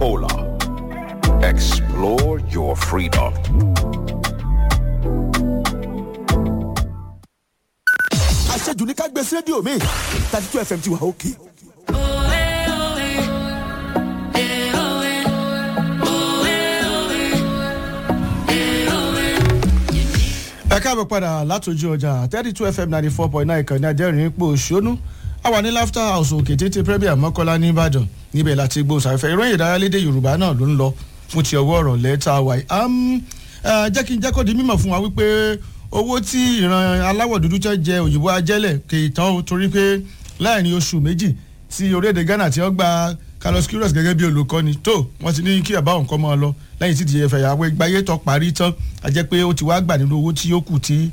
Coca-Cola. Explore your freedom. àṣejù ní ká gbé sí rédíò mi thirty two fm ti wà òkè. ẹ káàbọ̀ padà látòjú ọjà thirty two fm ninety four point nine ìkànnì ajẹ́rìí ipò òṣónú a wà ní laughter house òkè tètè premier mọ́kọ́lá nìbàdàn níbẹ̀ láti gbóhùnsáfẹ́fẹ́ ìròyìn ìdárayálédè yorùbá náà ló ń lọ fún ti ọwọ́ ọ̀rọ̀ lẹ́tà wáyé jẹ́ kí n jẹ́ kó di mímọ̀ fún wa wípé owó tí ìran aláwọ̀ dúdú tẹ́ jẹ òyìnbó ajẹ́lẹ̀ kì í tán o torí pé láàrin oṣù méjì tí orílẹ̀-èdè ghana ti ń gba carlos queiroz gẹ́gẹ́ bí olùkọ́ni tó wọ́n ti ní kí bàbá òun kọ́ mọ́ ọ lọ lẹ́yìn tí ìdíje fẹ̀yà wẹ́ gbáyé tó parí tán a jẹ́ pé ó ti wá gbà nínú owó tí ó kù tí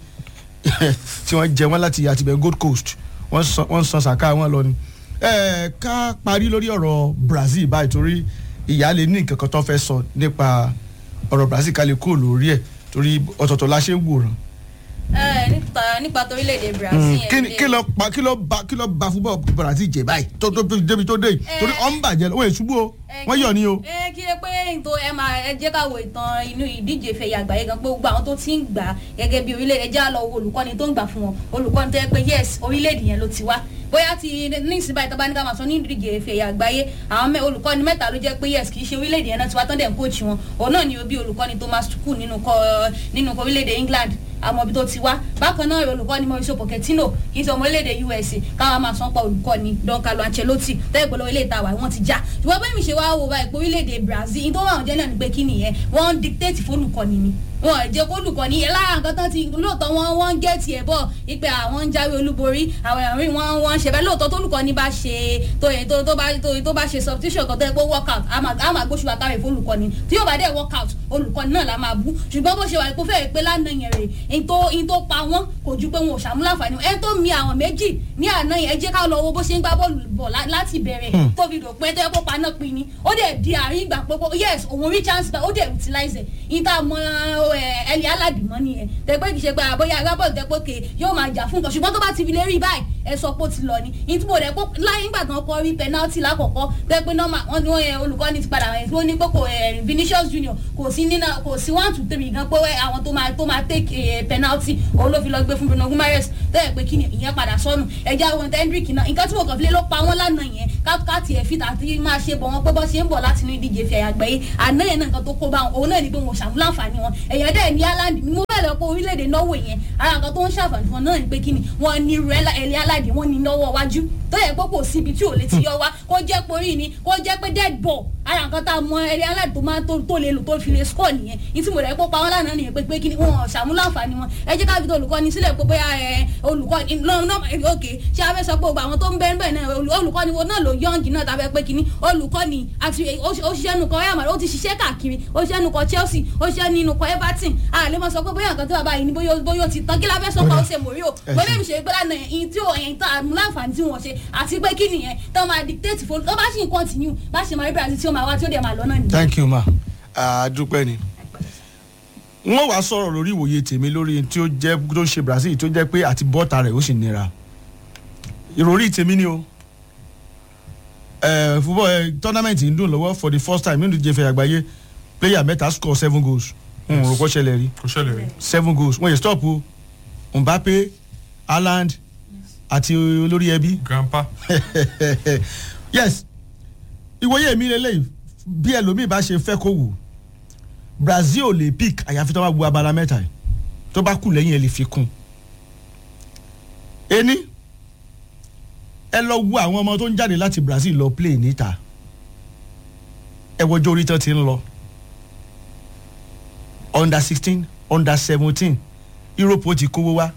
tí wọ́n jẹ wọ́n láti àtibẹ̀ gold coast wọ́n san sàká wọn lọ ni. ẹ ká parí lórí ọ̀rọ̀ brazil báyìí torí ìyá lè ní nǹkan kan tó fẹ́ sọ nípa ọ̀rọ̀ brazil ká lè kúrò lórí ẹ̀ torí ọ̀tọ̀ọ̀tọ̀ la ṣe ń wòran nípa nípa torílẹ̀-èdè brazil kí ni- kí ló pa kí ló ba kí ló ba fúbọ̀ brazil jẹ báyìí tó tó débi tó dé yìí torí ọ̀ ń bàjẹ́ wọ́n èṣubú o wọ́n yọ̀ ni o. ẹ kí lè pé ètò ẹ máa ẹ jẹ́ ká wo ìtàn inú ìdíje fẹ̀yà àgbáyé gan pé gbogbo àwọn tó ti ń gbà á gẹ́gẹ́ bí orílẹ̀-èdè já lọ wo olùkọ́ni tó ń gbà fún wọn olùkọ́ni tó yẹ pé yes orílẹ̀-èdè yẹn ló ti wá bóyá ti ní ìsìn báyìí tó bá ní ká máa sọ ní ìdíje fẹ̀yà àgbáyé àwọn mẹ- olùkọ́ni mẹ́ta ló jẹ́ pé yes kì í ṣe orílẹ̀-èdè yẹn náà ti wá tán dẹ̀ ń kóòtù wọn òun náà ni bí olùkọ́ni thomas tuchel nínú kọ nínú kọ orílẹ̀-èdè england àmọ́ ibi tó ti wá bákan náà olùkọ́ni mauricio pochettino kì í ṣe ọmọ orílẹ̀-èdè usa káwọn máa sọ pa olùkọ́ni don carlo ancelotti tẹ́lẹ̀ pẹ̀lú orílẹ̀-èdè tàwa wọ́n ti já ṣùgbọ́n bẹ́ẹ̀ mi ṣe wá wo báyìí pé orílẹ̀-èdè brazil ní tó wà wọ́n jẹ́ náà ni pé kí nìyẹn wọ́n ń dictate fólùkọ́ni ni wọn ò jẹ́ kólùkọ́ni yẹn lára nǹkan tán ti lóòótọ́ wọn wọ́n ń gẹ̀ẹ́tì ẹ̀ bọ̀ ipe àwọn ń jáwé olúborí àwọn ẹ̀rín wọn wọ́n ń ṣe bẹ́ẹ̀ lóòótọ́ tólùkọ́ni bá ṣe tó yẹ tó tó bá tó tó bá ṣe substitution kan tó yẹ pé work out a máa a máa gbóṣù àkàrẹ̀ fólùkọ́ni tí yóò bá dẹ̀ work out olùkọ́ni náà la máa bú ṣùgbọ́n bó ṣe wà kó fẹ́ẹ̀ pé lánàá yẹn rè é tó in tó pa wọ́n kò ju pé wọn ò ṣàmúláǹfààní ẹ tó mi àwọn méjì ní àná yẹn ẹ jẹ́ ká lọ wo bó ṣe ń gbá bọ́ọ̀lù bọ̀ lá- láti bẹ̀rẹ̀ tó fi dò pé tó yẹ kó paná pin ni ó dẹ̀ di àárín ìgbà pé kó- yes òun rí chance gbà ó dẹ̀ utilize ẹ̀ ìta mọ ẹ ẹlẹ́ aládìmọ́ nìyẹn tẹ́gbẹ́ kì í ṣe pé àbóyá agbábọ́ọ̀lù tẹ́ pé kè yóò máa jà fún nǹkan ṣùgbọ́n tó bá ti fi lè rí báyìí ẹ sọ pé ó ti lọ ni ìtumọ̀ rẹ̀ pé láyé ńgbà tán kọ́ rí penalty lákọ̀ọ́kọ́ tẹ́ pé nọ́mà wọ́n ní wọ́n yẹ olùkọ́ni ti padà wọ̀nyí wọ́n ní pé kò ẹ̀ Vinicius Junior kò sí nínú kò sí one two three gan pé wẹ́ àwọn tó máa tó máa take eh, penalty òun ló fi lọ gbé fún Bruno Guimaraes tẹ́lẹ̀ pé kí ni ìyẹn padà sọnù ẹja àwọn Hendrick náà nǹkan tí mo kàn fi lé ló pa wọ́n lánàá yẹn ká tiẹ̀ fi tàbí máa ṣe bọ̀ wọ́n pé bọ́ ṣe ń bọ̀ láti inú ìdíje fi àyàgbẹ́ yìí àná yẹn náà nǹkan tó kó bá wọn òun náà ni pé wọn ò ṣàmúláǹfààní wọn èèyàn dẹ̀ ní Haaland ni mo bẹ̀rẹ̀ pé orílẹ̀-èdè Norway yẹn ara nǹkan tó ń ṣàǹfààní fún wọn náà ni pé kí ni wọ́n ní irú ẹ̀lẹ́ Haaland wọ́n ní lọ́wọ́ wájú tó yẹ pé kò síbi tí ò lè ti yọ wá kó jẹ́ pé orí ni kó jẹ́ pé dead ball ara nǹkan tá a mọ ẹ̀lẹ́ Haaland tó máa tó tó lè lò tó fi lè score nìyẹn ní tí mo rẹ̀ pé pa wọn lánàá nìyẹn pé pé kí ni wọn ò ṣàmúláǹfààní wọn ẹ jẹ́ ká fi tó olùkọ́ni sílẹ̀ pé bóyá ẹ olùkọ́ni náà náà ok ṣé a fẹ́ sọ pé gbogbo àwọn tó ń bẹ́ẹ̀ bẹ́ẹ̀ náà olù- olùkọ́ni wo náà ló yọ̀ǹgì náà tàbí pé kínní olùkọ́ni àti ó ṣe- ó ṣiṣẹ́ nukọ Real Madrid ó ti ṣiṣẹ́ káàkiri ó ṣiṣẹ́ nukọ Chelsea ó ṣiṣẹ́ nínú kọ Everton a lè mọ sọ pé bóyá nǹkan tó bàbá yìí ni bóyá bóyá ó ti tán kí la fẹ́ sọ pé ó ṣe mòrí o Ẹ bóyá ṣe. mi ṣe gbé lánàá yẹn tí ò yẹn tá àmúláǹfààní tí wọ́n ṣe àti pé kí nìyẹn tó máa dictate fún tó bá ṣì ń continue bá ṣe máa rí Brazil tí ó máa wá tí ó dẹ̀ máa lọ náà nìyẹn. thank you ma àdúpẹ́ ni wọ́n wàá sọ̀rọ̀ lórí ìwòye tèmi lórí tí ó jẹ́ tó ń ṣe Brazil tó jẹ́ pé àti bọ́ọ̀tà rẹ̀ ó sì nira ìròrí tèmi ni o ẹ fúbọ̀ ẹ tournament ń dùn lọ́wọ́ for the first time nínú ìdíje fẹ̀ àgbáyé player mẹ́ta score seven goals n ò rò kó ṣẹlẹ̀ rí kò ṣẹlẹ̀ rí. seven goals wọ́n yẹ stop o Mbappe Haaland àti olórí ẹbí grandpa yes ìwòye mi lélẹ́yìí bí ẹlòmíì bá ṣe fẹ́ kó wù Brazil ò lè pick àyàfi tó bá bu abala mẹ́ta yìí tó bá kù lẹ́yìn ẹ̀ lè fi kún ení ẹ lọ wo àwọn ọmọ tó ń jáde láti Brazil lọ play níta ẹ wọjọ́ orí tán ti ń lọ under sixteen under seventeen Europe ó ti kówó wá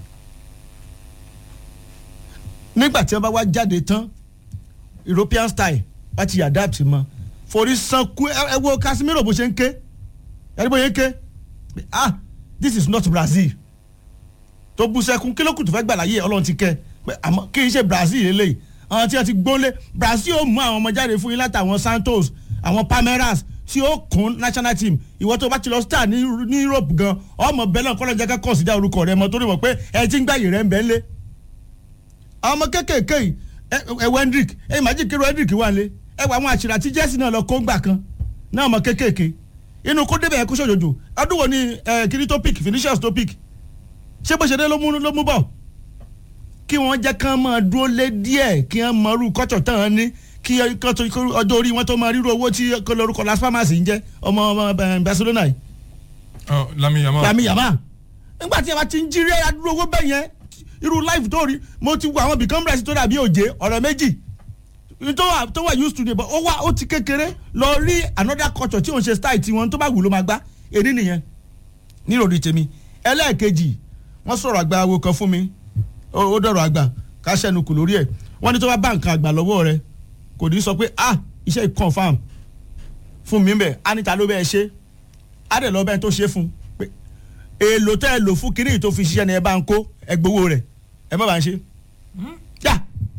nígbà tí wọ́n bá wá jáde tán european style wá ti adapt mọ́ forí sanku ẹ ẹ wo casemiro bó ṣe ń ké ẹni bó ṣe ń ké ah this is not brazil tó bú sẹ́kún kí ló kù tó fẹ́ gbà láyé ọlọ́run ti kẹ́ pé àmọ́ kí n ṣe brazil eléyìí àwọn tí wọ́n ti gbólé brazil ó mú àwọn ọmọ jáde fún yín látàwọn santos àwọn palmeiras tí ó kún national team ìwọ tó bá ti lọ star ní ní europe gan ọmọ bẹ́ẹ̀ náà kọ́lọ́jà ká consider orúkọ rẹ mọ́ torí mọ̀ pé ẹ ti ń gbàyè rẹ ń bẹ́ẹ̀ lé àwọn ọmọ kéékèèké yìí ẹ ẹ wọ hendrick ẹ imagine kí ló hendrick wà lé ẹ wọ àwọn àṣírà tí jesse náà lọ kó gbà kan náà mọ kéékèèké inú kó débẹ̀ kó ṣòjòjò ọdún wo ni ẹ, kiri tó pick finishers tó pick ṣé bó ṣe dé ló mú ló mú bọ̀ kí wọ́n jẹ́ kán máa dúró lé díẹ̀ kí wọ́n mọ irú kọ́tọ̀ tán án ní kí kán tó- kí ọjọ́ orí wọn tó máa ríru owó tí kó lórúkọ Las Palmas ń jẹ́ ọmọ ọmọ ẹ, Barcelona yìí Ah, Lami Yamal lami yaba nígbà tí a bá ti ń jírí adúró owó bẹ́ẹ̀ yẹn irú life tó rí mo ti wo àwọn bìkan bẹ̀rẹ̀ sí tó dàbí òjé ọ̀rọ̀ méjì tó wà tó wà used to dey but ó wà ó ti kékeré lọ rí another culture tí òun ṣe style tiwọn tó bá wù ló máa gbá èdè nìyẹn níròrí tèmi ẹlẹ́ẹ̀kejì wọ́n sọ̀rọ̀ àgbà awo kan fún mi ó ó dọ̀rọ̀ àgbà ká ṣẹ́nu kù lórí ẹ̀ wọ́n ní tó bá bá nǹkan àgbà lọ́wọ́ rẹ kò ní sọ pé ah iṣẹ́ yìí confam fún mi bẹ́ẹ̀ á níta ló bẹ́ẹ̀ ṣe á dẹ̀ lọ bẹ́ẹ̀ tó ṣe fún pé èèlò tẹ́ ẹ lò fún kiri tó fi ṣiṣẹ́ ni ẹ bá ń kó ẹ gbowó rẹ̀ ẹ má bá ń ṣe. yá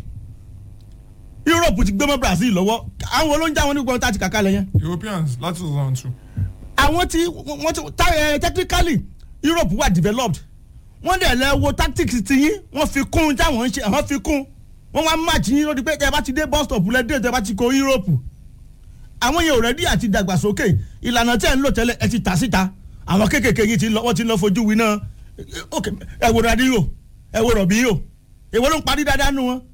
Europe ti gbé mọ́ Brazil lọ́wọ́ àwọn olóúnjẹ àwọn onígbọ̀n tá a ti kàkà lẹ̀ yẹn Europeans láti two thousand two. àwọn tí wọ́n ti ta ẹ technically Europe wà developed wọ́n dẹ̀ lẹ wo tactics ti yín wọ́n fi kún táwọn ń ṣe àwọn fi kún wọ́n wá match yín lórí pé tẹ́ ẹ bá ti dé bus stop lẹ́dẹ̀ tẹ́ ẹ bá ti kó Europe àwọn yẹn ò rẹ́dí àti dàgbàsókè ìlànà tẹ́ ẹ ń lò tẹ́lẹ̀ ẹ ti tà síta àwọn kéékèèké yìí ti lọ wọ́n ti lọ fojú winá ok ẹ wo Ronaldinho ẹ wo Robinho èwo ló ń parí dáadáa nu wọn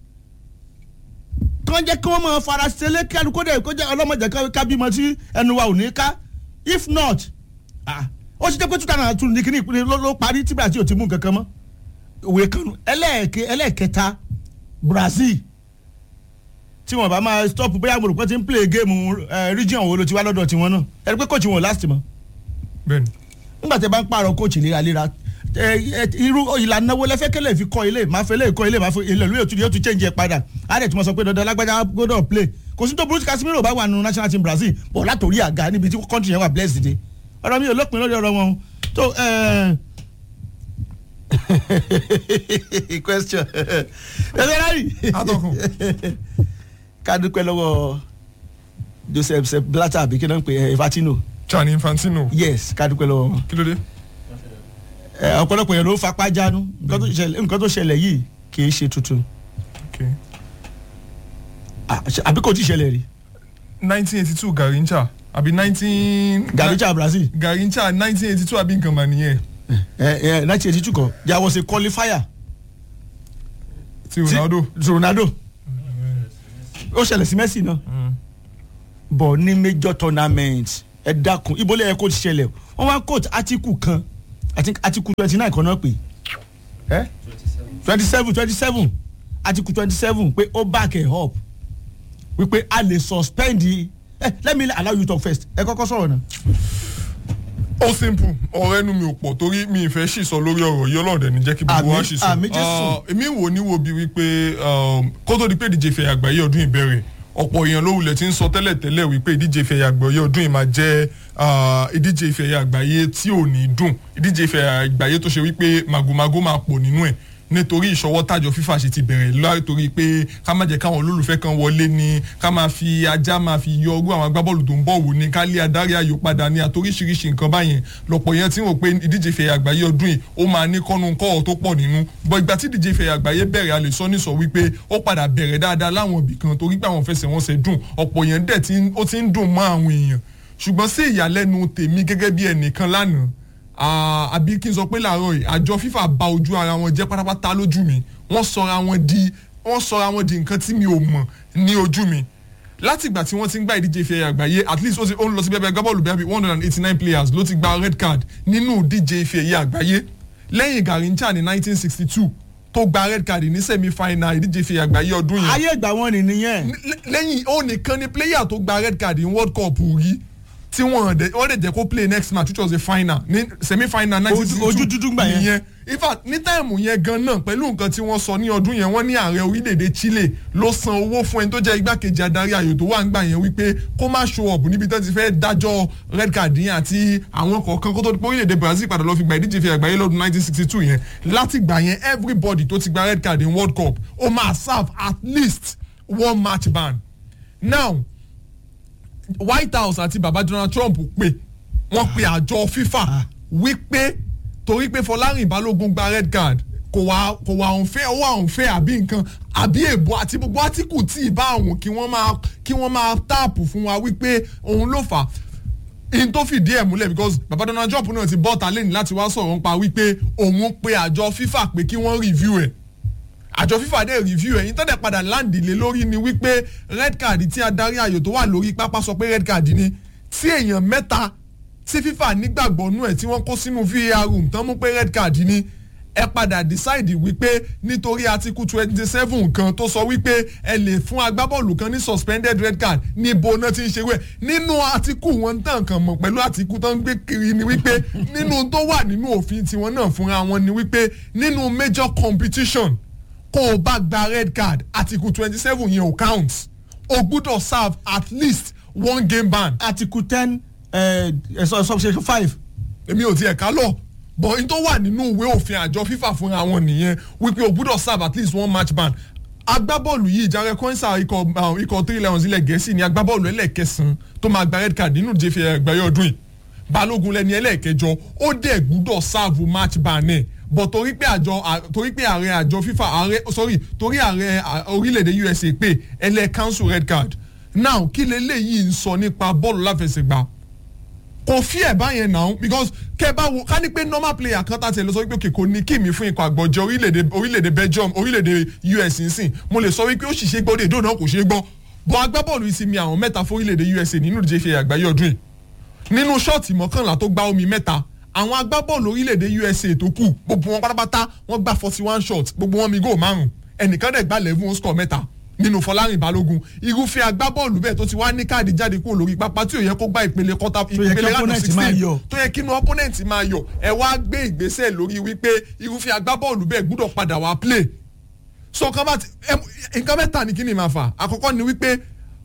kàn jẹ́ kí wọ́n máa fara ṣẹlẹ̀ kí alukó dẹ̀ kó jẹ́ ọlọ́mọdé ká- ká bímọ tí ẹnu wa ò ní ká if not ah, ó ṣe jẹ́ pé two thousand and two ní kíní ìpínlẹ̀ ló ló parí tí Brazil ò ti mú nǹkan kan mọ́ òwe kanu ẹlẹ́ẹ̀kẹ́ ẹlẹ́ẹ̀kẹta Brazil tí wọn bá máa stop bóyá mo rò pé ti ń play game eh, region wo ló ti wá lọ́dọ̀ tiwọn náà ẹni pé coach wọn ò last mọ́ Bẹ́ẹ̀ni. nígbà tí ẹ bá ń pààrọ̀ coach léraléra ẹ ẹ irú ìlànà wo lẹ́fẹ́ kẹ́lẹ́ fi kọ́ ilé máa fẹ́ lè kọ́ ilé máa fẹ́ ilé lóye òtún yóò tún change ẹ padà á dẹ̀ tí mo sọ pé dandan lágbájá gbọ́dọ̀ play kò sí tó burú tí Casemiro bá wà nínú national team Brazil bọ̀ látòrí àga níbi tí country yẹn wà blessed dé ọ̀rọ̀ mi ò lópin lórí ọ̀rọ̀ wọn o. tó question ẹgbẹ́ rárí Atọ́kùn. ká dúpẹ́ lọ́wọ́ Joseph Sepp Blatter àbí kí náà ń pè é Infantino Gianni Infantino. yes ká dúpẹ́ lọ́wọ́ wọn Kí ló dé? ẹ, ọ̀pọ̀lọpọ̀ yẹn ló fapá jánu nǹkan tó ṣẹlẹ̀ nǹkan tó ṣẹlẹ̀ yìí kì í ṣe tuntun Okay. Ah, ṣe- àbí kò tí ì ṣẹlẹ̀ rí nineteen eighty two Garincha àbí nineteen. Garrincha Brazil Garincha nineteen eighty two àbí nǹkan mà nìyẹn. ẹ ẹ nineteen eighty two kan there was a qualifier Ti Ronaldo. ti Ronaldo ó ṣẹlẹ̀ sí Messi náà bọ̀ ní major tournament ẹ dákun ibo lẹ́yìn kó ti ṣẹlẹ̀ wọ́n wá coach article kan I think article twenty nine kan náà pè é twenty seven twenty seven article twenty seven pé ó back ẹ̀ up wípé a lè suspend ẹ let me allow you talk first ẹ kọ́kọ́ sọ̀rọ̀ náà. ó simple ọ̀rọ̀ ẹnu mi ò pọ̀ torí mi ìfẹ́ sì sọ lórí ọ̀rọ̀ yìí ọlọ́ọ̀dẹ ní jẹ́ kí gbogbo wa Àmín, sì sọ. àmín Jésù. Ah, èmi wò ní wo bí wípé um, kó tó di pé ìdíje ìfẹ̀yà àgbáyé ọdún ìbẹ̀rẹ̀ ọ̀pọ̀ èèyàn ló wulẹ̀ ti ń sọ tẹ́lẹ̀ tẹ́lẹ̀ wípé ìdíje ìfẹ̀yà àgbáyé ọdún yìí máa jẹ́ ah, ìdíje ìfẹ̀yà àgbáyé tí ò ní dùn ìdíje ìfẹ̀yà àgbáyé tó ṣe wípé màgòmágó máa pọ̀ nínú ẹ̀ nítorí ìṣọwọ́ tàjọ fífa ṣe ti bẹ̀rẹ̀ látòrí pé ká má jẹ́ káwọn olólùfẹ́ kan wọlé ni ká máa fi ajá máa fi yọ ọgbọ́n àwọn agbábọ́ọ̀lù tó ń bọ̀ wò ni ká lé adarí ayò padà ní àtoríṣiríṣi nǹkan báyẹn lọ́pọ̀ yẹn tí wọ́n pé ìdíje ìfẹ̀yà àgbáyé ọdún yìí ó máa ní kọ́nu kọ́ọ̀ tó pọ̀ nínú bọ́ ìgbà tí ìdíje ìfẹ̀yà àgbáyé bẹ̀rẹ̀ a lè sọ nísọ wípé ó padà bẹ̀rẹ̀ dáadáa láwọn ibì kan torí pé àwọn fẹsẹ̀wọnsẹ̀ dùn ọ̀pọ̀ yẹn dẹ̀ tí ó ti ń dùn mọ́ àwọn èèyàn ṣùgbọ́n sí ìyàlẹ́nu tèmi gẹ́gẹ́ bí ẹnìkan lánàá Ah, àbí kí n sọ pé làárọ̀ yìí àjọ fífà bà ojú ara wọn jẹ́ pátápátá lójú mi wọ́n sọra wọn di wọ́n sọra wọn di nǹkan tí mi ò mọ̀ ní ojú mi láti ìgbà tí wọ́n ti ń gba ìdíje ìfẹ́ àgbáyé at least ó ti ó ń lọ sí bẹ́ẹ̀ bẹ́ẹ̀ gbábọ́ọ̀lù bẹ́ẹ̀ bí one hundred and eighty nine players ló ti gba red card nínú ìdíje ìfẹ́ ẹ̀yẹ àgbáyé lẹ́yìn Garincha ní nineteen sixty two tó gba red card ní semi final ìdíje ìfẹ́ àgbáyé ọdún yẹn ayé ìgbà wọn ni nìyẹn Lẹ́- lẹ́yìn ó nìkan ni player tó gba red card in world cup rí tí wọ́n dẹ̀ wọ́n dẹ̀ jẹ́ kó play next match which was a final ní semi final nineteen sixty two ojú dúdú gbà yẹn. in fact ní táìmù yẹn gan náà pẹ̀lú nǹkan tí wọ́n sọ ní ọdún yẹn wọ́n ní ààrẹ orílẹ̀-èdè Chile ló san owó fún ẹni tó jẹ́ igbákejì adarí ayò tó wà ń gbà yẹn wípé kó má show up níbi tó ti fẹ́ dájọ́ red card yẹn àti àwọn kọ̀ọ̀kan kó tó di pé orílẹ̀-èdè Brazil padà lọ fi gba ìdíje fi àgbáyé lọ́dún nineteen sixty two yẹn láti gbà yẹn everybody tó ti gba red card in world cup ó máa serve at least one match ban now white house àti baba donald trump pè wọ́n pe àjọ fifa wípé torí pé fọlárìn balógun gba red card kò wá kò wá òǹfẹ́ ó wà òǹfẹ́ àbí nǹkan àbí èbó àti gbogbo átíkù tí ì bá àwọn kí wọ́n máa kí wọ́n máa táàpù fún wa wípé òun ló fà á in tó fìdí ẹ̀ múlẹ̀ because baba donald trump náà ti bọ́ ta lẹ́yìn láti wá sọ̀rọ̀ nípa wípé òun pe àjọ fifa pé kí wọ́n review ẹ̀ àjọ fifa dẹ̀ review ẹ̀ yín tó dẹ̀ padà láǹdì lé lórí ni wípé red card tí adarí ayò tó wà lórí pápá sọ pé red card ni tí èèyàn mẹ́ta tí fifa nígbàgbọ́ nú ẹ̀ tí wọ́n kó sínú var room tán mú pé red card ni ẹ padà decide wípé nítorí article twenty seven kan tó sọ wípé ẹ lè fún agbábọ́ọ̀lù kan ní suspended red card níbo náà ti ń ṣe wẹ̀ nínú article wọn tàn kàn mọ̀ pẹ̀lú article tó ń gbé kiri ni wípé nínú tó wà nínú òfin tiwọn náà fúnra wọn ni wípé nínú major competition kó o bá gba red card article twenty seven yẹn ò count o gbúdọ̀ serve at least one game ban article ten subsection five èmi ò tiẹ̀ ká lọ but n tó wà nínú ìwé òfin àjọ fífà fúnra wọn nìyẹn wípé o gbúdọ̀ serve at least one match ban agbábọ́ọ̀lù yìí Jare Quensah ikọ̀ um, ikọ̀ three lions ilẹ̀ gẹ̀ẹ́sì ni agbábọ́ọ̀lù ẹlẹ́ẹ̀kẹsàn tó máa gba red card nínú ìjẹ́fẹ̀ ẹgbẹ̀rẹ́ ọdún yìí balógun lẹni ẹlẹ́ẹ̀kẹjọ ó dẹ̀ gbúdọ̀ serve match ban ẹ̀ but torí pé àjọ à- torí pé ààrẹ àjọ fífà ààrẹ sorry torí ààrẹ à- orílẹ̀-èdè USA pé ẹlẹ́ cancel red card now kí leléyìí ń sọ nípa bọ́ọ̀lù láfẹsẹ̀gbá kò fi ẹ̀ báyẹn náà because kẹ bá wo ká ní pé normal player kan tàtẹ̀ lọ sọ wípé òkè kò ní kí mi fún ikọ̀ àgbọ̀jẹ orílẹ̀-èdè orílẹ̀-èdè Belgium orílẹ̀-èdè US nsìn mo lè sọ wípé ó sì ṣe gbọ́ dé ìdóònà kò ṣe gbọ́ bọ́ agbábọ́ọ̀lù ìsinmi àwọn mẹ́ta fún orílẹ̀-èdè USA nínú ìdíje ìfẹ́ àgbáyé ọdún yìí nínú ṣọ́ọ̀tì mọ́kànlá tó gbá omi mẹ́ta àwọn agbábọ́ọ̀lù orílẹ̀-èdè USA tó kù gbogbo wọn pátápátá wọ́n gbá forty one shot gbogbo wọn mi góò márùn ẹnìkan dẹ̀ gbá eleven ó score mẹ́ta nínú Fọlárìn Balógun irúfẹ́ agbábọ́ọ̀lù bẹ́ẹ̀ tó ti wá ní káàdì jáde kúrò lórí pápá tí ò yẹ kó gbá ìpele kọ́tà yẹ kí ìpele round of opponent máa 16 yọ. tó yẹ kí inú opponent máa yọ ẹ wá gbé ìgbésẹ̀ lórí wípé irúfẹ́ agbábọ́ọ̀lù bẹ́ẹ̀ gbúdọ̀ padà wá play so nǹkan bá ti ẹ- nǹkan mẹ́ta ni kí ni máa fà àkọ́kọ́ ni wípé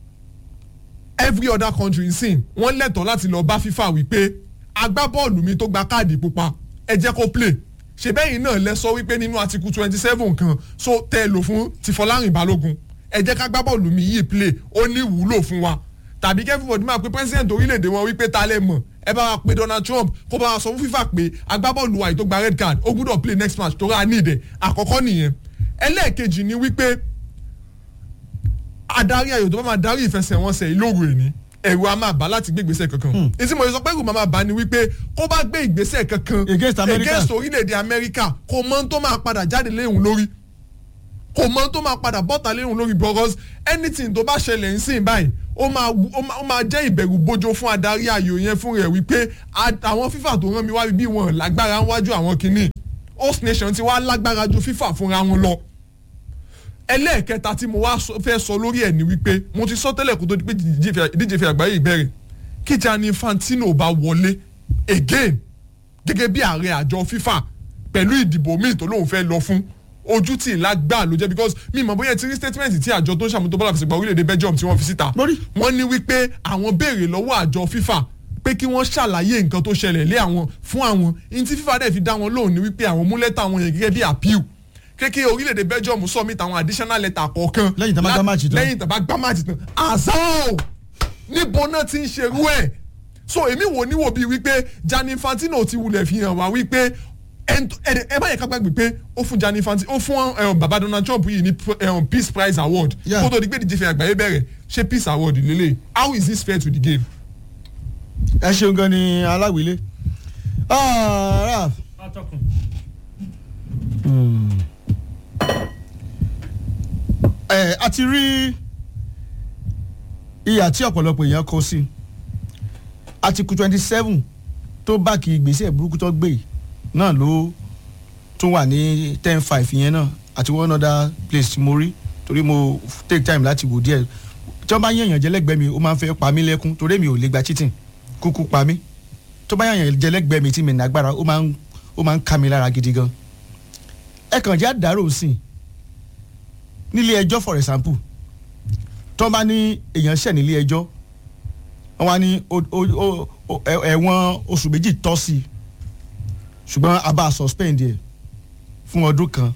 every other country sin wọ́n lẹ́tọ̀ọ́ láti lọ bá FIFA wípé agbábọ́ọ̀lù mi tó gba káàdì pupa ẹ jẹ́ kó play ṣe bẹ́yìn náà lẹ sọ wípé nínú article twenty seven kan so tẹ́ ẹ lò fún ti Fọlárìn Balógun ẹ jẹ́ ká gbábọ́ọ̀lù mi yìí play ó ní ìwúlò fún wa tàbí kẹ́fíbọ̀dì máa pe president orílẹ̀-èdè wọn wípé ta lẹ́ mọ̀ ẹ bá wa pe Donald Trump kó bá wa sọ fún FIFA pé agbábọ́ọ̀lù wa yìí tó gba red card ó gbúdọ̀ play next match tó rà ní ìdẹ̀ àkọ́kọ́ nìyẹn ẹlẹ́ẹ̀kejì ni wípé adarí ayò tó bá máa darí ìfẹsẹ̀wọnsẹ̀ ìlóru ẹni ẹ̀rù a máa bá láti gbé ìgbésẹ̀ kankan ètí mo sọ pé ẹ̀rù máa bá ni wípé kó bá gbé ìgbésẹ̀ kankan Against America. against orílẹ̀-èdè Amẹ́ríkà kò mọ ohun tó máa padà jáde léhùn lórí kò mọ ohun tó máa padà bọ́ta léhùn lórí because anything tó bá ṣẹlẹ̀ ń sìn báyìí ó máa wù- ó máa- ó máa jẹ́ ìbẹ̀rù bójó fún adarí ayò yẹn fún rẹ̀ wípé a- àwọn FIFA tó rán mi wá bí wọn lágbára wájú àwọn kìíní host nation ti wá lágbára ju FIFA fúnra wọn lọ ẹlẹ́ẹ̀kẹta tí mo wá sọ- fẹ́ sọ lórí ẹ̀ ni wípé mo ti sọ tẹ́lẹ̀ kó tó di pé ìdíje ìfẹ́- ìdíje ìfẹ́ àgbáyé ìbẹ̀rẹ̀ kí Gianni Infantino bá wọlé again gẹ́gẹ́ bí ààrẹ àjọ FIFA pẹ̀lú ìdìbò míì tó lóun fẹ́ lọ fún ojú tí ìlà gbà ló jẹ́ because mi mọ̀ bóyá ti rí statement tí àjọ tó ń ṣàmútó bọ́lá fìsìgbà orílẹ̀-èdè Belgium tí wọ́n fi síta Mo rí. wọ́n ní wípé àwọn béèrè lọ́wọ́ àjọ FIFA pé kí wọ́n ṣàlàyé nǹkan tó ṣẹlẹ̀ lé àwọn fún àwọn ní tí FIFA dẹ̀ fi dá wọn lóhùn ní wípé àwọn mú lẹ́tà àwọn yẹn gẹ́gẹ́ bí appeal kékeré orílẹ̀-èdè Belgium submit àwọn additional letter kọ̀ọ̀kan Lẹ́yìn tá bá gbá match tán. lẹ́yìn tá bá gbá match tán azao níbo náà ti ń ṣerú ẹ̀ so èmi wò níwò bíi wípé Gianni Infantino ti wulẹ̀ fi hàn wá wípé ẹn- ẹ ẹ má yẹ ká gbàgbé pé ó fún Gianni Infantino ó fún eh, baba Donald Trump yìí ní eh, peace prize award Yeah. kó tó di pé ìdíje fẹ́ àgbáyé bẹ̀rẹ̀ ṣé peace award lélẹ̀ how is this fair to the game. ẹ ṣeun gan ni aláwílé Ah, Ralph, atọ́kùn. ẹ a ti rí ìyà tí ọ̀pọ̀lọpọ̀ èèyàn kọ sí article twenty seven tó bá kí ìgbésẹ̀ burúkú tó gbé yìí náà ló tún wà ní ten five yẹn náà àti one other place tí mo rí torí mo take time láti wò díẹ̀ tí wọ́n bá yẹ̀yàn jẹ́lẹ́gbẹ́ mi ó máa ń fẹ́ pa mí lẹ́kún torí mi ò lè gba cheating kúkú pa mí tó bá yẹ̀yàn jẹ́lẹ́gbẹ́ mi tí mi nàgbára ó máa ń ó máa ń ká mi lára gidi gan ẹ kàn já dàrú sí i nílé ẹjọ́ for example tó bá ní èèyàn ṣẹ̀ nílé ẹjọ́ wọ́n wá ní o- o- o- o- ẹ- ẹ̀wọ̀n oṣù méjì tọ́ sí i ṣùgbọ́n a bá suspend ẹ̀ fún ọdún kan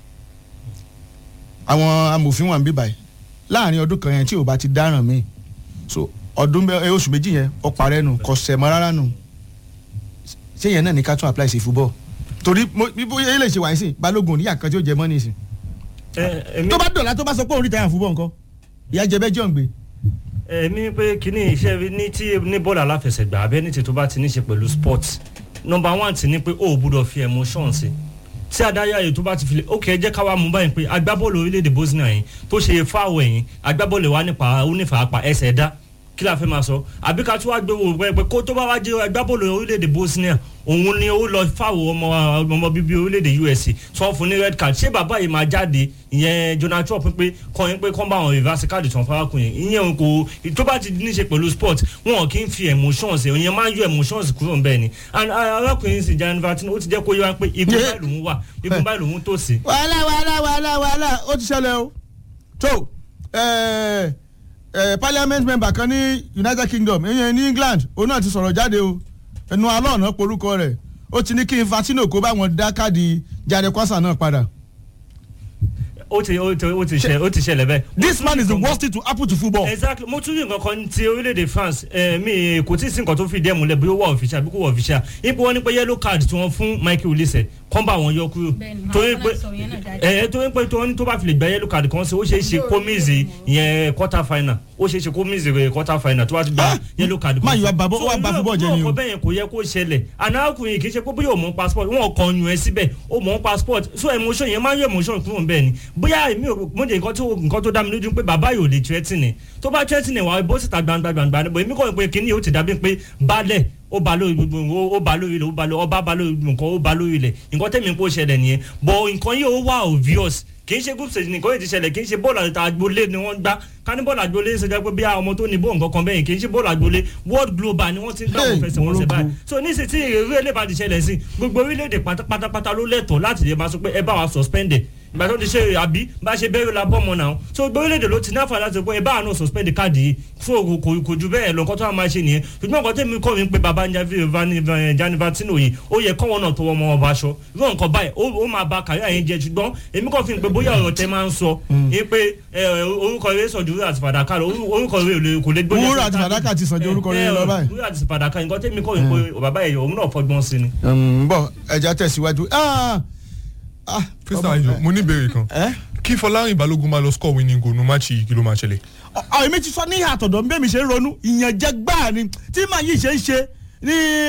àwọn amòfin wà ń bí báyìí láàrin ọdún kan yẹn tí ò bá ti dáràn mí so ọdún mẹ- ẹ, oṣù méjì yẹn ó parẹ́ nù kò sẹ̀ mọ́ rárá nù ṣé yẹn náà ní ká tún apply sí football torí mo- bí bóyá ilé ìṣe wáyé sí balógun oníyà kan tí ó jẹ mọ́ nísìn ẹ èmi tó bá dọ̀la tó bá sọ pé òun rí tàyà fúbọ̀ nǹkan ìyá jẹ bẹ́ẹ̀ jọ̀ ń gbé èmi pé kíní iṣẹ́ ní tí ní bọ́ọ̀lù aláfẹsẹ̀gbá abẹ́ ní tètò bá ti ní ṣe pẹ̀lú sport number one ti ní pé o ò gbúdọ̀ fi emotion sí tí adáyà yìí tó bá ti fi lè ok ẹ jẹ́ ká wá mú báyìí pé agbábọ́ọ̀lù orílẹ̀-èdè Bosnia yìí tó ṣe fáwọ̀ ẹ̀yìn agbábọ́ọ̀lù wa nípa onífàápa ẹsẹ̀ dá kí la fẹ́ máa sọ àbí ká tún wá gbé wò pé kó tó bá wá jẹ́ agbábọ́ọ̀lù orílẹ̀-èdè Bosnia òun ni ó lọ fáwọ̀ ọmọ ọmọ bíbí orílẹ̀-èdè USA sọ fún ní red card ṣé bàbá yìí máa jáde ìyẹn Donald Trump pé kọ́ yín pé kọ́ bá àwọn reverse card tán fárákùn yẹn ìyẹn kò tó bá ti ní ṣe pẹ̀lú sport wọn kì í fi emotions ẹ̀ ìyẹn máa ń yọ emotions kúrò ńbẹ̀ ni and arákùnrin sì Gianni Infantino ó ti jẹ́ kó yé wa pé igun báyìí lòun wà igun báyìí lòun tó sí. wàhálà wàhálà wàhálà wàhálà ó ti ṣẹlẹ̀ o tó ẹ ẹ parliament member kan ní United Kingdom ìyẹn ní England òun náà ti sọ̀rọ̀ jáde o ẹnu alọ́ ọ̀nà porúkọ rẹ̀ ó ti ní kí Infantino kó báwọn dá káàdì Jare Kwasa náà padà. ó ti ó ti ó ti ṣe ó ti ṣẹlẹ̀ bẹ́ẹ̀. this man is the worst thing to happen to football. exactly mo tún rí nǹkan kan ti orílẹ̀-èdè France eh, mi kò tí ì sí nǹkan tó fi dẹ́ múlẹ̀ bí ó wà official bí kò wà official ipò wọn ní pé yellow card tí wọ́n fún Michael Olise kán bá wọn yọ kúrò Bẹ́ẹ̀ni, torí àwọn pé náà sọ yẹn náà jáde. ẹ torí pé tó ní tó bá fi lè gba yellow card kan sí ó ṣeé ṣe kó míìsì ìyẹn quarter final ó ṣeé ṣe kó míìsì rẹ̀ quarter final tó bá ti gba Ah! yellow card kan Man, you sí. are babo- So, wà bá irú- football jẹ́ irú ni o. ọkọ̀ bẹ́ẹ̀ yẹn kò yẹ kó ṣẹlẹ̀ anákùnrin kì í ṣe pé bóyá o mọ̀ passport wọn kàn yún ẹ síbẹ̀ o mọ̀ passport so emotion yẹn máa ń yọ emotion kúrò ń bẹ́ẹ̀ ni bóyá èmi ò mo jẹ́ nǹkan tó nǹkan tó dá mi lójú pé bàbá yóò lè threatening tó bá threatening wà bó sì ta gbangba gbangba níbo èmi kọ́ pé kínní yóò ti dàbí pé balẹ̀ ó ba lórí gbogbo ó ba lórí ilẹ̀ ó ba lórí ọba ba lórí nǹkan ó ba lórí ilẹ̀ nǹkan tẹ̀mí kó ṣẹlẹ̀ nìyẹn but nǹkan yìí ó wà obvious kì í ṣe group stage nìkan yìí ti ṣẹlẹ̀ kì í ṣe bọ́ọ̀lù àti agboolé ni wọ́n gbá ká ní bọ́ọ̀lù agboolé ń ṣe jẹ́ pé bí àwọn ọmọ tó ní bọ́ọ̀ nǹkan kan bẹ́yìn kì í ṣe bọ́ọ̀lù agboolé world global ni wọ́n ti ń gbá Hey, wọn fẹsẹ̀ wọn ṣe báyìí Morocco. so nísìsiyìí tí ìrírí ẹlẹ́bàá ti ṣẹlẹ̀ sí gbogbo orílẹ̀-èdè pátá- pátápátá ló lẹ́tọ̀ọ́ láti lè máa sọ pé ẹ bá wa suspended ìgbà tó ti ṣe àbí bá ṣe bẹ́rẹ̀ la bọ́ ọmọ náà so gbogbo orílẹ̀-èdè ló ti ní àǹfààní láti sọ pé ẹ bá àánú suspend káàdì yìí fún òkò kò kò ju bẹ́ẹ̀ lọ nǹkan tó wà máa ṣe nìyẹn ṣùgbọ́n nǹkan tẹ̀mí kọ́ mi pé baba Gianni Infantino yìí ó yẹ kọ́wọ́n náà tó wọ́n mọ́ ọba aṣọ irú nǹkan báyìí ó ó máa ba kàrí àyẹn jẹ ṣùgbọ́n èmi kàn fi hàn pé bóyá ọ̀rọ̀ tẹ máa ń sọ ní pé ẹ, orúkọ rẹ sọ ju wúrà àti fàdákà lọ orú- orúkọ rẹ ò lè- kò lè gbóyè Wúrà àti fàdákà ti sàn ju orúkọ rere lọ báyìí. wúrà àti fàdákà nǹkan tẹ̀mí kọ́ mi pé bàbá ẹ̀yọ̀ òun náà fọgbọ́n sí ni. ń bọ̀ ẹja tẹ̀síwájú. Ah, ah, Crystal ọmọ- Ayo mo ní ìbéèrè kan ẹ kí Fọlárin Balógun máa lọ score winning goal nu máàcì yìí kí ló máa ṣẹlẹ̀. ọ èmi ti sọ ní àtọ̀dọ̀ bí èmi ṣe ń ronú ìyànjẹ gbáà ni tí màá yìí ṣe ń ṣe ní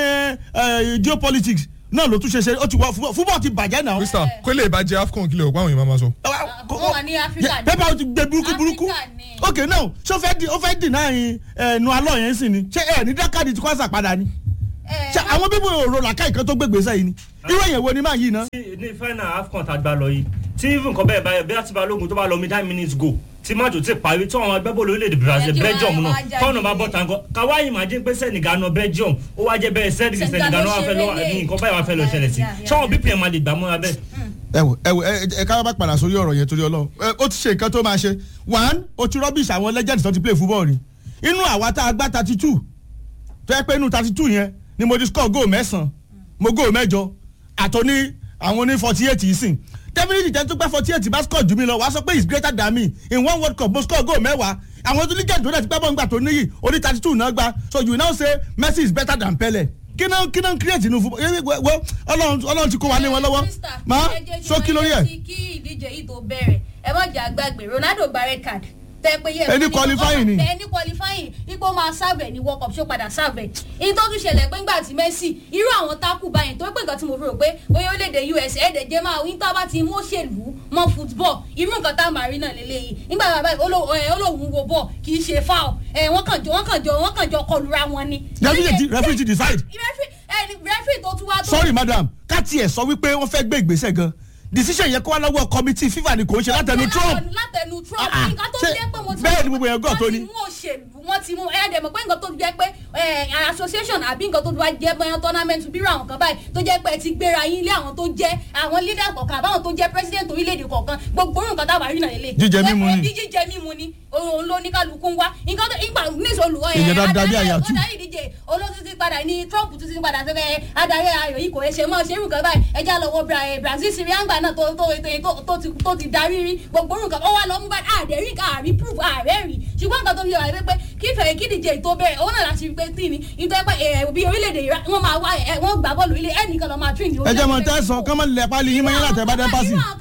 eh, geopolitics náà ló tún ṣe ṣe ó ti wọ fúbọ̀ fúbọ̀ ti bàjẹ́ náà. Crystal kó lè bá jẹ AFCON kílẹ̀ òpá àwọn èèyàn máa sọ. wọ́n wà ní Áfíríkà ní. pépà ó ti gbé burúkú burúkú Áfíríkà ni. ok now ṣé ó fẹ́ di ó fẹ́ dì náà yín ẹnu alọ́ yẹn sì ni ṣé ẹ ní dákàdì tí kwasa padà ni Ẹ, ṣé àwọn bíbí òrò làkà ìkan tó gbégbé sẹ́yìn ni irú èyàn wo ni máa yí ná. tí ní final afcon tá a gbá lọ yìí tí even nǹkan bẹ́ẹ̀ báyìí bí àti balógun tó bá lọ mi nine minutes go tí májò ti parí tí àwọn agbábọ́ọ̀lù orílẹ̀-èdè brazil Ẹ kí belgium wọ́n náà wá jáde tọ́nà bá nílé. bọ́ tàǹkọ́ káwáyé máa dín pé senegal náà belgium ó wá jẹ́ bẹ́ẹ̀ senegal Senegal senegal ló náà wá fẹ́ lọ ṣeré ní lé. nǹkan báyìí wá fẹ́ lọ ṣẹlẹ̀ sí Yeah, yeah, ṣọ́wọ́n yeah. bpm máa lè gbà mọ́ra bẹ́ẹ̀. ẹ wò ẹ wò ẹ ẹ ká bá padà sórí ọ̀rọ̀ yẹn torí ọlọ́run ẹ ó ti ṣe nǹkan tó máa ṣe one ó ti rubbish àwọn legends tó ti play football ni inú àwa tá a gbá thirty two tó yẹ pé inú thirty two yẹn ni mo ti score goal mẹ́sàn-án mo goal mẹ́jọ àtọ́ní àwọn oní forty eight yìí sìn definitely ten tó gbá forty eight bá score jù mí lọ wàá sọ pé he is greater than me in one world cup mo score goal mẹ́wàá àwọn tó legend tó dẹ̀ ti gbá bọ́ ńgbà tó níyì oní thirty two náà gbá so you now say Messi is better than Pele kí náà kí náà create inú football yẹ wọ ọlọ́run ọlọ́run ti kó wa lé wọn lọ́wọ́ Krista, máa ẹ jẹ́ kí sókí wọ́n lórí ẹ̀. rántí kí ìdíje yìí tó bẹ̀rẹ̀ ẹ má jẹ́ àgbàgbé Ronaldo gba red card tẹ pé yẹ Ẹni qualifying ni. ẹni qualifying ipò máa serve ní world cup ṣó padà serve èyí tó tún ṣẹlẹ̀ pé ńgbà tí Messi irú àwọn tákù báyìí tó pé nǹkan tí mo fi rò pé bóyá orílẹ̀-èdè US ẹ̀ẹ́dẹ̀ jẹ́ máa wí tá a bá ti mú òṣèlú mọ́ football irú nǹkan tá a máa rí náà lélẹ́yìí nígbà bàbá yìí olóhùn ẹ̀, olóhùn wo ball kì í ṣe foul ẹ̀ wọ́n kàn jọ wọ́n kàn jọ wọ́n kàn jọ kọlura wọn ni. referee ti referee ti decide Referee- ẹ, referee tó tún wá tó sorry madam ká tiẹ̀ sọ wípé wọ́n fẹ́ gbé ìgbésẹ̀ gan decision yẹn kó wá lọ́wọ́ committee FIFA ni kò ń ṣe látẹnu Trump látẹnu Trump Ah, ah, nǹkan tó ṣé jẹ́ pé mo ti bẹ́ẹ̀ ni gbogbo èèyàn gọ̀ tó ní. wọ́n ti mú òṣèlú wọ́n ti mú ẹ̀ẹ́dẹ̀ mọ̀ pé nǹkan tó jẹ́ pé eh, association àbí nǹkan tó wá jẹ́ bóyá tournament bírò àwọn kan báyìí tó jẹ́ pé ẹ ti gbéra yín lé àwọn tó jẹ́ àwọn leader kọ̀ọ̀kan àbáwọn tó jẹ́ president orílẹ̀-èdè kọ̀ọ̀kan gbogbo orun nǹkan táwa rí náà lélẹ̀. Jíjẹ mímu ni. Bí jíjẹ mímu ni òun ló ní kálukú ń wá nǹkan tó ìgbà níṣẹ́ olùwọ́ Èèyàn dáadáa bí àyàtú. adarí ìdíje olóòtú ti padà ní Trump tún ti padà sẹ́fẹ̀ adarí ayò yìí kò ṣe mọ́ ṣe irú nǹkan báyìí ẹja lọ wo Bra- eh, Brazil Sirianga náà tó tó tó tó- tó ti tó ti darí rí gbogbo orun nǹkan ó wà lọ mú bá àdérí àrí proof ààrẹ rí ṣùgbọ́n nǹkan tó fi wà pé kí fẹ̀rẹ̀ kí díje tó bẹ̀rẹ̀ òun náà láti rí pé tí ni nítorí pé eh, bí orílẹ̀-èdè Iran wọ́n máa wá ẹ̀ wọ́n gbà bọ́ọ̀lù ilé ẹnìkan lọ máa tún ìdí ẹ jẹ́ mọ̀ tẹ́ sọ kọ́mọ lẹ̀ pálí yín mọ́ yín látẹ̀ bá dẹ́ pásì. irú àwọn kan báyìí náà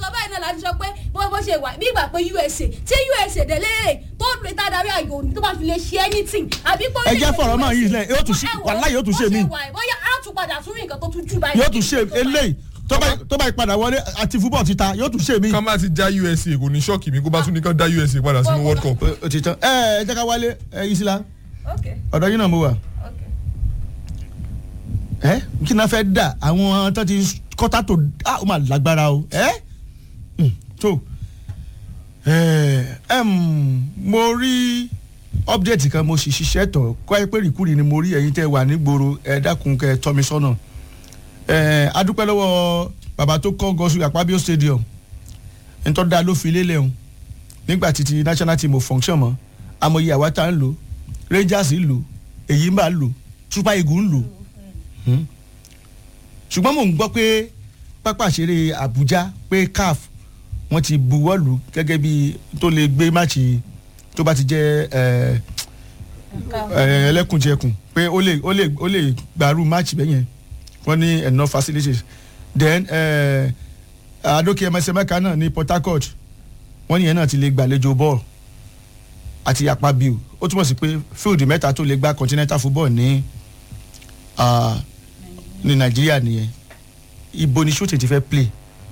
láti sọ pé bó bó ṣe wà bí ìgbà pé usa tí usa délé tó lè tá darí àyò ní tó bá fi lè ṣe anything àbí pé. Ẹ jẹ́ fọ̀rọ̀ máa yí ilẹ̀, yóò tún ṣe- Ẹ wò, wàláhì yóò tún ṣe bó mí. wà yìí, bóyá á tún padà tún rí nǹkan tó tún jù báyìí. yóò tún ṣe eléyìí tó bá tó bá ìpadà wọlé àti fúbọ̀ títa yóò tún ṣe mí. ká má ti já usa kò ní ṣọ́ọ̀kì mi kó bá tún ní kán dá usa padà sínú world cup. o ti tán ẹ ẹ jẹ́ ká wálé ẹ Isla ok ọ̀dọ̀ yín náà mo wà. ok. ẹ kí náà fẹ́ dà àwọn tó ti kọ́tà tó ah ó mà lágbára o ẹ Hmm, tó ẹ ẹm, mo rí update kan mo sì ṣiṣẹ́ tọ̀ kọ́ ẹ pé rìkúrì ni mo rí ẹ̀yin tẹ́ wà nígboro ẹ dákun kẹ́ ẹ tọ́ mi sọ́nà ẹ adúpẹ́ lọ́wọ́ bàbá tó kọ́ gọ́sù àpábíó stadium ntọ́ da ló fi lélẹ̀ o nígbà tí ti national team ò function mọ́ amòye àwátà ń lò rangers ń lò èyí ń bá lò super eagles ń lò Hmm. ṣùgbọ́n mò ń gbọ́ pé pápá ìṣeré Àbújá pé CAF wọ́n ti buwọ́ lù gẹ́gẹ́ bí tó lè gbé máàcì tó bá ti jẹ́ ẹ̀, ẹ̀, ẹlẹ́kùnjẹkùn pé ó lè ó lè ó lè gbàrú máàcì bẹ́yẹn wọ́n ní enough facilities then ẹ̀, Adoke Emesemeka náà ní Port Harcourt wọ́n ní yẹn náà ti lè gbàlejò bọ́ọ̀lù àti Akpabio ó túmọ̀ sí pé field mẹ́ta tó lè gba continental football ní ah, ní Nàìjíríà nìyẹn ibo ni shooting ti fẹ́ play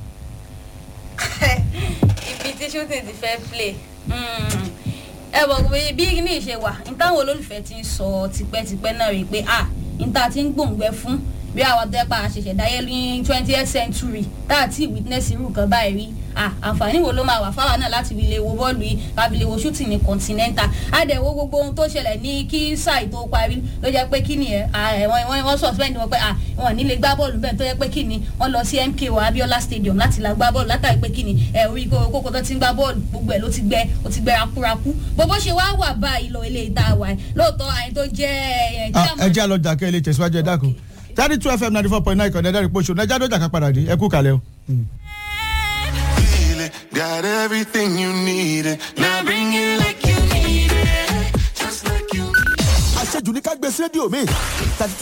ibi tí shooting ti fẹ́ play Mm. ẹ bọ̀ pé bí ní ìṣe wà ní táwọn olólùfẹ́ ti ń sọ tipẹ́tipẹ́ náà rí i pé ah ní ta ti ń gbòǹgbẹ fún bí àwọn tẹ́pà àṣẹ̀ṣẹ̀ dáyé ní twentieth century tá a ti witness irú kan báyìí rí ah àǹfààní wo ló máa wà fáwọn náà láti fi lè wo bọ́ọ̀lù yìí káfi lè wo shooting ní continental àdẹ̀wò gbogbo ohun tó ṣẹlẹ̀ ní kí sáì tó parí ló jẹ́ pé kí ni ẹ̀ wọ́n wọ́n wọ́n suspend wọn pé ah wọn ní lè gbá bọ́ọ̀lù bẹ́ẹ̀ tó jẹ́ pé kí ni wọ́n lọ sí MKO Abiola stadium láti la gbá bọ́ọ̀lù látàrí pé kí ni ẹ̀ orí kókó tó ti ń gbá bọ́ọ̀lù gbogbo ẹ̀ ló ti gbẹ ó ti gbẹ rakúrakú bó ṣe wá wà báyìí lọ ilé ìta wà ẹ̀ lóòótọ́ àyìn tó jẹ́ ẹ̀ Ah, ẹ jẹ́ àlọ́ jàkẹ́ ilé tẹ̀síwájú ẹ dákun thirty two fm ninety four point nine ìkànnì ẹ̀dá ìpòṣù nàìjíríà ló jàkà padà dé ẹ kú kalẹ̀ o. feel it. Got everything you needed. Now bring it like you need it. Just like you àṣejù ní ká gbé sí rédíò mi thirty two